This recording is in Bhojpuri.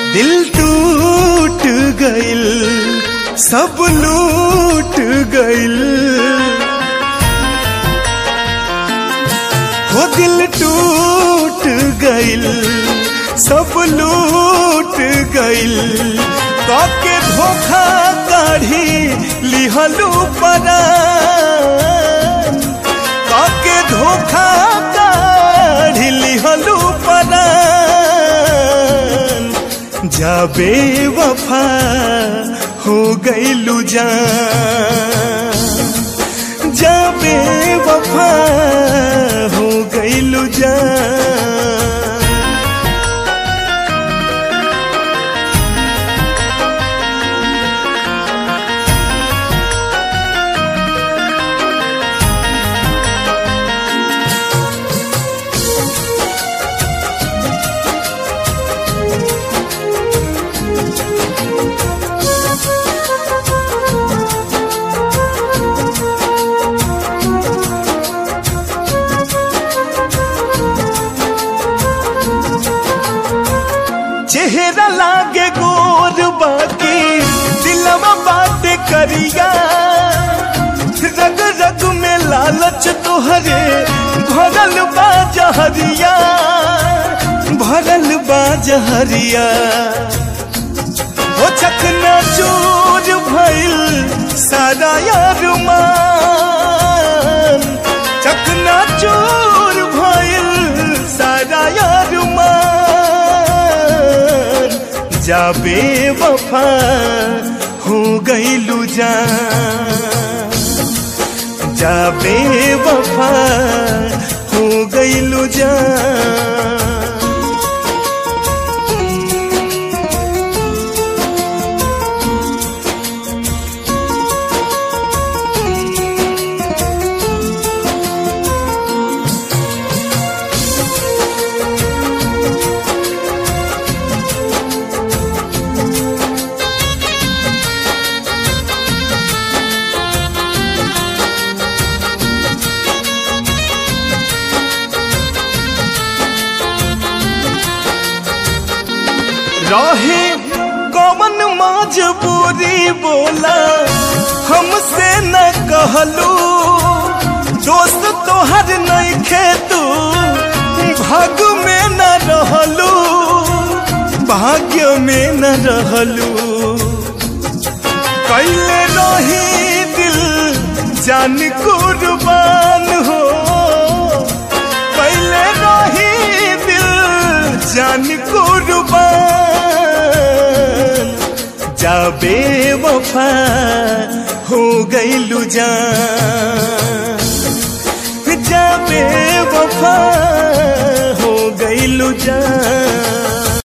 दिल टूट गइल सब लूट गइल हो दिल टूट गइल सब लूट गइल काके धोखा काढ़ी लिहलू परान काके धोखा काढ़ी लिहलू परान जाबे वफा हो गइलू जान जाबे वफा हो गइलू जान चेहरा लागे गोर बाकी दिलवा बात करिया रग रग में लालच तोहरे भरल बा जहरिया भरल बा जहरिया वो चकना चूर भइल सारा यार मान चकना चूर भइल सारा यार मान जाबे वफा हो गइलू जान जाबे वफा हो गइलू जान रहे कौन मजबूरी बोला हमसे न कहलू दोस्त तोहर नहीं खेतू भाग में न रहलू भाग्य में न रहलू कैले रही दिल जान कुर्बान हो कैले रही दिल जान कुर्बान जाबे वफा हो गइलू जान जाबे वफा हो गइलू जान